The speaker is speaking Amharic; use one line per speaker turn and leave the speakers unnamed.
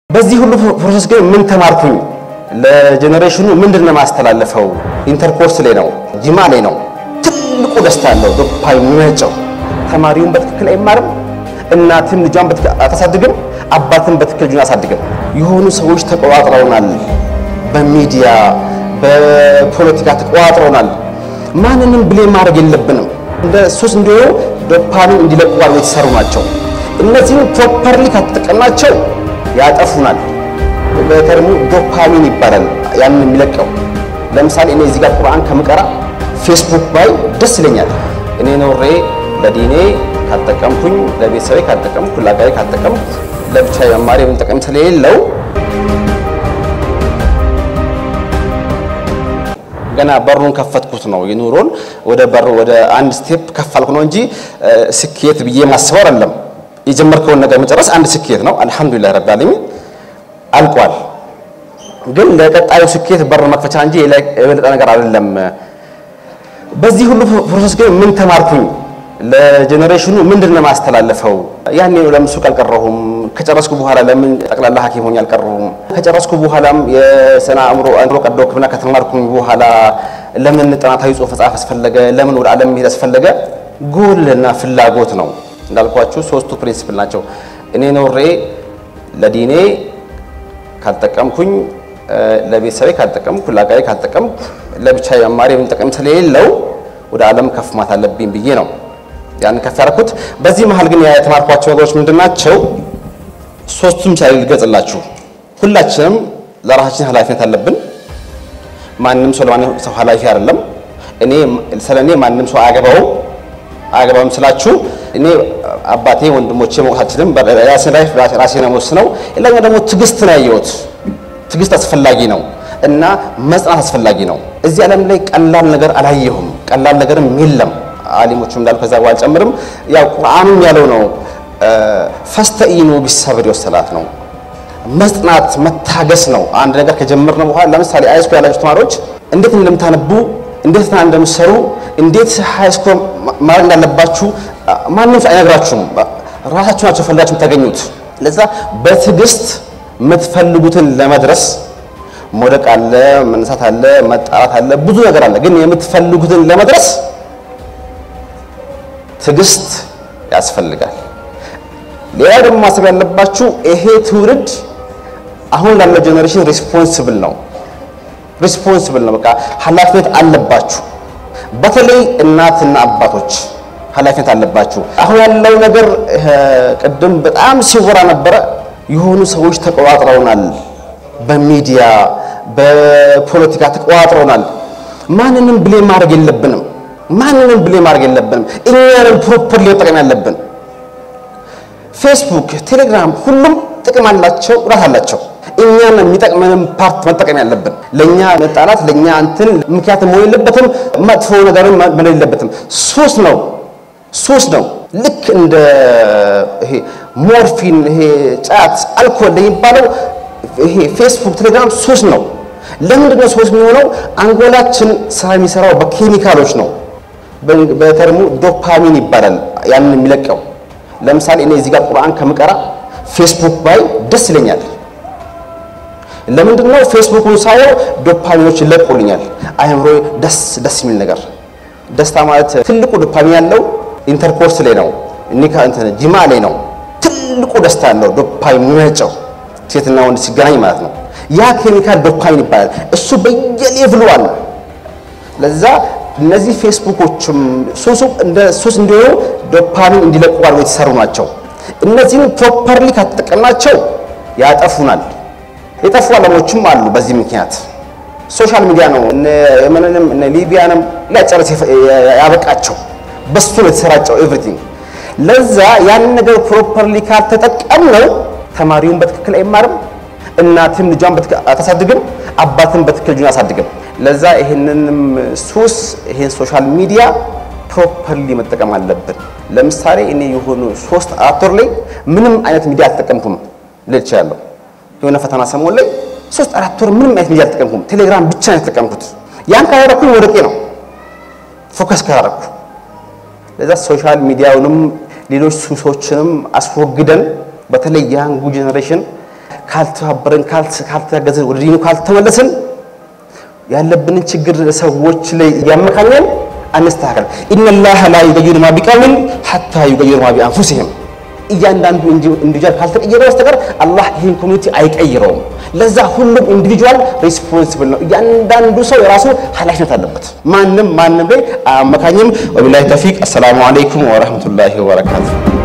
በዚህ ሁሉ ፕሮሰስ ግን ምን ተማርኩኝ? ለጀኔሬሽኑ ምንድን ነው የማስተላለፈው? ኢንተርኮርስ ላይ ነው፣ ጂማ ላይ ነው ትልቁ ደስታ ያለው ዶፓሚን የሚመነጨው። ተማሪውን በትክክል አይማርም፣ እናትም ልጇን በትክክል አታሳድግም፣ አባትም በትክክል ልጁን አሳድግም። የሆኑ ሰዎች ተቆጣጥረውናል፣ በሚዲያ በፖለቲካ ተቆጣጥረውናል። ማንንም ብሌም ማድረግ የለብንም። እንደ ሱስ እንዲሆኑ ዶፓሚን እንዲለቁ አድርገው የተሰሩ ናቸው። እነዚህም ፕሮፐርሊ ከተጠቀምናቸው ያጠፉናል። በተርሙ ዶፓሚን ይባላል ያንን የሚለቀው። ለምሳሌ እኔ እዚህ ጋር ቁርአን ከምቀራ ፌስቡክ ባይ ደስ ይለኛል። እኔ ኖሬ ለዲኔ ካልጠቀምኩኝ፣ ለቤተሰቤ ካልጠቀምኩ፣ ለአጋሪ ካልጠቀምኩ፣ ለብቻ መማሪ ምን ጠቀም ስለሌለው ገና በሩን ከፈትኩት ነው የኑሮን ወደ በር ወደ አንድ ስቴፕ ከፍ አልኩ ነው እንጂ ስኬት ብዬ ማስበው አይደለም። የጀመርከውን ነገር መጨረስ አንድ ስኬት ነው። አልሐምዱሊላህ ረብል ዓለሚን አልቋል። ግን ለቀጣዩ ስኬት በር መክፈቻ እንጂ የበለጠ ነገር አይደለም። በዚህ ሁሉ ፕሮሰስ ግን ምን ተማርኩኝ? ለጀኔሬሽኑ ምንድን ነው የማስተላለፈው? ያኔ ለምን ሱቅ አልቀረሁም? ከጨረስኩ በኋላ ለምን ጠቅላላ ሐኪም ሆኜ አልቀረሁም? ከጨረስኩ በኋላም የስነ አእምሮ አእምሮ ቀዶ ሕክምና ከተማርኩኝ በኋላ ለምን ጥናታዊ ጽሑፍ መጻፍ አስፈለገ? ለምን ወደ ዓለም መሄድ አስፈለገ? ጎልና ፍላጎት ነው። እንዳልኳችሁ ሶስቱ ፕሪንሲፕል ናቸው። እኔ ኖሬ ለዲኔ ካልጠቀምኩኝ፣ ለቤተሰቤ ካልጠቀምኩ፣ ለአጋሪ ካልጠቀምኩ፣ ለብቻ መማሪ ምን ጠቀም ስለሌለው ወደ ዓለም ከፍ ማለት አለብኝ ብዬ ነው ያን ከፍ ያደረኩት። በዚህ መሀል ግን የተማርኳቸው ነገሮች ምንድን ናቸው? ሶስቱም ቻይ ልገጽላችሁ። ሁላችንም ለራሳችን ኃላፊነት አለብን። ማንም ሰው ለማንም ሰው ኃላፊ አይደለም። እኔ ስለ እኔ ማንም ሰው አያገባውም። አያገባውም ስላችሁ እኔ አባቴ ወንድሞቼ መውቃችንም ራሴን ላይ ራሴን ወስነው ሌላኛው ደግሞ ትዕግስት ነው ያየሁት። ትዕግስት አስፈላጊ ነው እና መጽናት አስፈላጊ ነው። እዚህ ዓለም ላይ ቀላል ነገር አላየሁም። ቀላል ነገርም የለም። አሊሞቹም እንዳሉ ከዛ በኋላ አልጨምርም። ያው ቁርአኑም ያለው ነው ፈስተኢኑ ቢሰብር ወሰላት ነው። መጽናት መታገስ ነው። አንድ ነገር ከጀመርን በኋላ ለምሳሌ ሃይስኩል ያላችሁ ተማሪዎች እንዴት እንደምታነቡ እንዴት እንደምትሰሩ እንዴት ሃይስኩል ማድረግ እንዳለባችሁ ማንም ሰው አይነግራችሁም። ራሳችሁ ናቸው ፈልጋችሁ የምታገኙት። ለዛ በትዕግስት የምትፈልጉትን ለመድረስ መውደቅ አለ፣ መነሳት አለ፣ መጣራት አለ፣ ብዙ ነገር አለ። ግን የምትፈልጉትን ለመድረስ ትዕግስት ያስፈልጋል። ሌላ ደግሞ ማሰብ ያለባችሁ ይሄ ትውልድ አሁን ላለው ጀኔሬሽን ሪስፖንስብል ነው። ሪስፖንስብል ነው። በቃ ኃላፊነት አለባችሁ። በተለይ እናትና አባቶች ኃላፊነት አለባችሁ። አሁን ያለው ነገር ቅድም በጣም ሲወራ ነበረ። የሆኑ ሰዎች ተቆጣጥረውናል፣ በሚዲያ በፖለቲካ ተቆጣጥረውናል። ማንንም ብሌም ማድረግ የለብንም። ማንንም ብሌም ማድረግ የለብንም። እኛንም ፕሮፐርሊ መጠቀም ያለብን። ፌስቡክ፣ ቴሌግራም ሁሉም ጥቅም አላቸው፣ ጉዳት አላቸው። እኛን የሚጠቅመንም ፓርት መጠቀም ያለብን። ለኛ መጣላት ለኛ እንትን ምክንያት መሆን የለበትም። መጥፎ ነገርም መሆን የለበትም። ሱስ ነው ሱስ ነው። ልክ እንደ ይሄ ሞርፊን፣ ይሄ ጫት፣ አልኮል የሚባለው ይሄ ፌስቡክ፣ ቴሌግራም ሱስ ነው። ለምንድን ነው ሱስ የሚሆነው? አንጎላችን ስራ የሚሰራው በኬሚካሎች ነው። በተርሙ ዶፓሚን ይባላል ያንን የሚለቀው። ለምሳሌ እኔ እዚህ ጋር ቁርአን ከምቀራ ፌስቡክ ባይ ደስ ይለኛል። ለምንድን ነው ፌስቡክን ሳየው ዶፓሚኖች ይለቁልኛል። አይምሮ ደስ ደስ የሚል ነገር ደስታ ማለት ትልቁ ዶፓሚን ያለው ኢንተርኮርስ ላይ ነው፣ ኒካ እንትን ጂማ ላይ ነው። ትልቁ ደስታ ያለው ዶፓሚን የሚመነጨው ሴትና ወንድ ሲገናኝ ማለት ነው። ያ ኬሚካል ዶፓሚን ይባላል። እሱ በየሌቭሉ አለ። ለዛ እነዚህ ፌስቡኮችም ሱሱ እንደ ሱስ እንዲሆኑ ዶፓሚን እንዲለቁ አድርገው የተሰሩ ናቸው። እነዚህም ፕሮፐርሊ ከተጠቀምናቸው ያጠፉናል። የጠፉ ዓለሞችም አሉ። በዚህ ምክንያት ሶሻል ሚዲያ ነው እነ የመንንም እነ ሊቢያንም ሊያጨርስ ያበቃቸው በሱ ነው የተሰራጨው ኤቭሪቲንግ። ለዛ ያንን ነገር ፕሮፐርሊ ካልተጠቀምነው ተማሪውን በትክክል አይማርም፣ እናትም ልጇን በትክክል አታሳድግም፣ አባትም በትክክል ልጁን አሳድግም። ለዛ ይሄንንም ሱስ ይሄን ሶሻል ሚዲያ ፕሮፐርሊ መጠቀም አለብን። ለምሳሌ እኔ የሆኑ ሶስት አራት ወር ላይ ምንም አይነት ሚዲያ አልተጠቀምኩም ልል እችላለሁ። የሆነ ፈተና ሰሞን ላይ ሶስት አራት ወር ምንም አይነት ሚዲያ አልተጠቀምኩም። ቴሌግራም ብቻ ነው የተጠቀምኩት። ያን ካደረኩኝ ወደቄ ነው ፎከስ ካደረኩ። ለዛ ሶሻል ሚዲያውንም ሌሎች ሱሶችንም አስወግደን በተለይ ያንጉ ጄኔሬሽን ካልተባበረን፣ ካልተጋገዝን፣ ወደ ዲኑ ካልተመለስን ያለብንን ችግር ሰዎች ላይ እያመካኘን አንስተካከል። ኢነላህ ላ ዩገይሩ ማ ቢቀውሚን ሐታ ዩገይሩ ማ ቢአንፉሲሂም። እያንዳንዱ ኢንዲቪጁዋል ካልተቀየረ በስተቀር አላህ ይህን ኮሚኒቲ አይቀይረውም። ለዛ ሁሉም ኢንዲቪጁዋል ሪስፖንሲብል ነው። እያንዳንዱ ሰው የራሱ ኃላፊነት አለበት። ማንም ማንም ላይ አያመካኝም። ወቢላሂ ተውፊቅ። አሰላሙ አለይኩም ወረህመቱላሂ ወበረካቱ።